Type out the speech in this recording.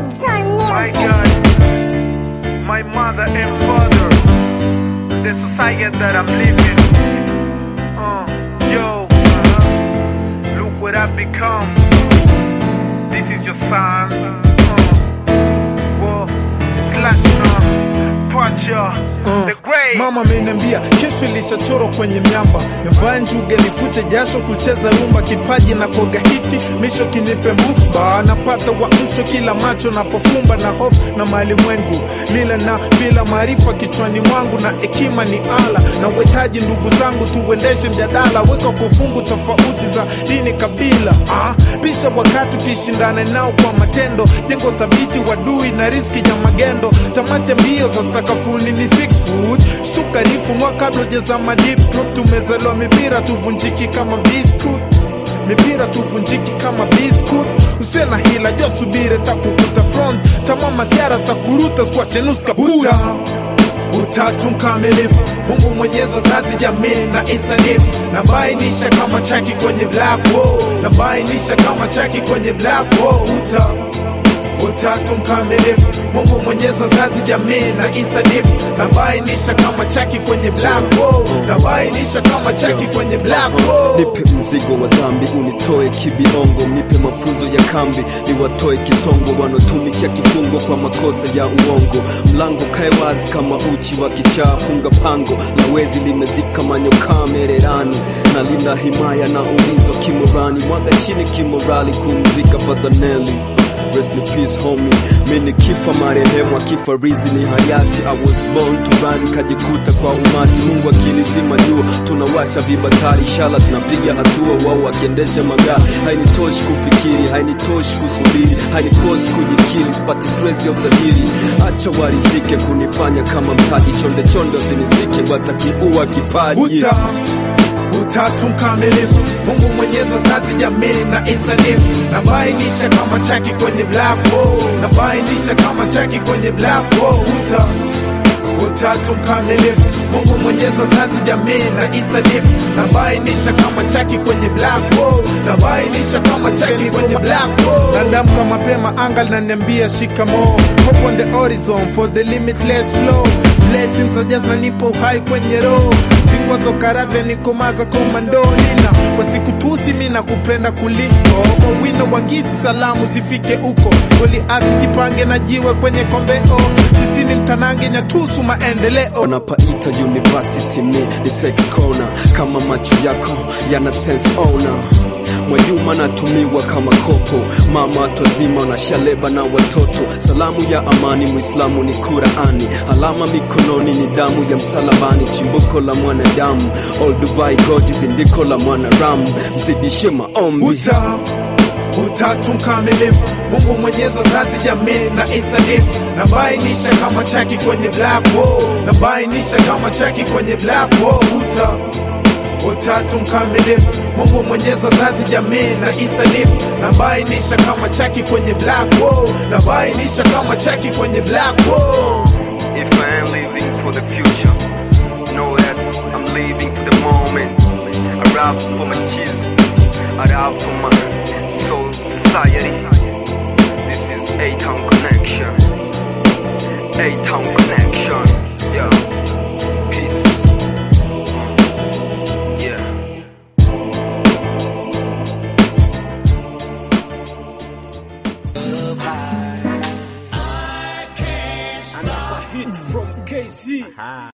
My God, my mother and father, the society that I'm living. Uh, yo, uh, look what I've become. This is your son. Uh, whoa, slash, uh, Pacha, the great. Mama ameniambia kesho ilishachorwa kwenye miamba, nivae njuge nifute jasho kucheza rumba, kipaji na koga hiti misho kinipe mbuba, napata uamsho kila macho napofumba na hofu na malimwengu lila na bila maarifa kichwani mwangu na hekima ni ala na uhitaji ndugu zangu tuendeshe mjadala, weka kwa fungu tofauti za dini kabila, ah, pisha wakati ukishindana nao kwa matendo, jengo thabiti wadui na riski ya magendo, tamate mbio za sakafuni ni six foot shtuka rifu mwa kabla ujazama deep drop, tumezaliwa mipira tuvunjiki kama biscuit mipira tuvunjiki kama biscuit usiwe na hila jo subire takukuta front tamama siara stakuruta skwachenuska buta utatu mkamilifu mungu mwenyezi wazazi jamii na isanifu nabainisha kama chaki kwenye black hole nabainisha kama chaki kwenye black hole uta utatu mkamilifu mungu mwenyezi wazazi jamii na isanifu nabainisha kama chaki kwenye black hole nabainisha kama chaki kwenye black hole nipe mzigo wa dhambi unitoe kibiongo nipe mafunzo ya kambi niwatoe kisongo wanotumikia kifungo kwa makosa ya uongo mlango kae wazi kama uchi wa kichaa funga pango la wezi limezika manyokaa mererani na linda himaya na ulinzo kimorani mwaga chini kimorali kumzika fadhaneli Rest in peace homie, mimi kifa marehemu akifa rizi ni hayati. I was born to run, kajikuta kwa umati. Mungu akinizima jua, tunawasha vibatari, inshallah tunapiga hatua, wao wakiendesha magari. Hainitoshi kufikiri, hainitoshi kusubiri, hainikosi kujikili, sipati stress ya utajiri. Acha warizike kunifanya kama mtaji, chonde chonde wasinizike, watakiua kipaji uta utatu mkamilifu mungu mwenyezi wazazi jamii na isanifu nabainisha kama chaki kwenye black hole nabainisha kama chaki kwenye black hole uta utatu mkamilifu mungu mwenyezi wazazi jamii na isanifu nabainisha kama chaki kwenye black hole nabainisha kama chaki kwenye black hole nadamka mapema anga linaniambia shikamo hope on the horizon for the limitless flow blessings are just na nipo uhai kwenye roho vikwazo karavya nikomaza komandonina wasikutusi mi na kupenda kuliko kwa wino wangisi salamu zifike huko goliati jipange na jiwe kwenye kombeo sisi ni mtanange nyatusu maendeleo wanapaita university me ni sex corner kama macho yako yana sense owner Mwajuma natumiwa kama kopo, mama twazima wanashaleba na watoto. Salamu ya amani, Muislamu ni Qurani, alama mikononi ni damu ya msalabani, chimbuko la mwanadamu. Olduvai Goji zindiko la mwanaramu, mzidishe maombi uta utatu mkamilifu mungu mwenyezi wazazi jamii na isanifu nabainisha kama chaki kwenye black hole nabainisha kama chaki kwenye black hole uta utatu mkamilifu mungu mwenyezi wazazi jamii na isanifu nabainisha kama chaki kwenye black hole nabainisha kama chaki kwenye black hole If I am living for the future, know that I'm living for the moment. I rap for my kids, I rap for my soul society. This is A-Town Connection. A-Town Connection. Yeah. Peace. Yeah. Another hit from KZ.